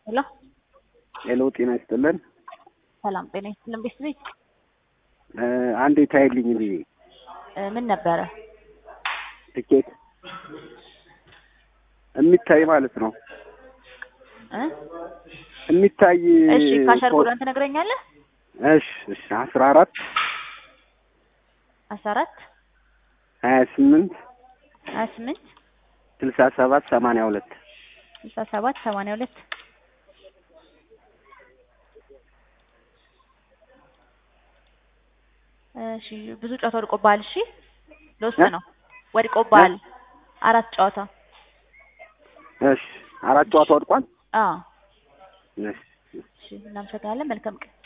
ሄሎ ሄሎ ጤና ይስጥልን። ሰላም ጤና ይስጥልን። ቤት ቤት እ አንዴ ታይልኝ ብዬ እ ምን ነበረ? ትኬት የሚታይ ማለት ነው እ የሚታይ እሺ ካሸር ኮድ- ቁጥርን ትነግረኛለህ? እሺ እሺ አስራ አራት አስራ አራት ሀያ ስምንት ሀያ ስምንት ስልሳ ሰባት ሰማንያ ሁለት ስልሳ ሰባት ሰማንያ ሁለት እሺ ብዙ ጨዋታ ወድቆብሃል። እሺ ለውስጥ እ? ነው ወድቆብሃል። አራት ጨዋታ እሺ አራት ጨዋታ ወድቋል። አዎ እሺ እሺ እናመሰግናለን። መልካም ቀን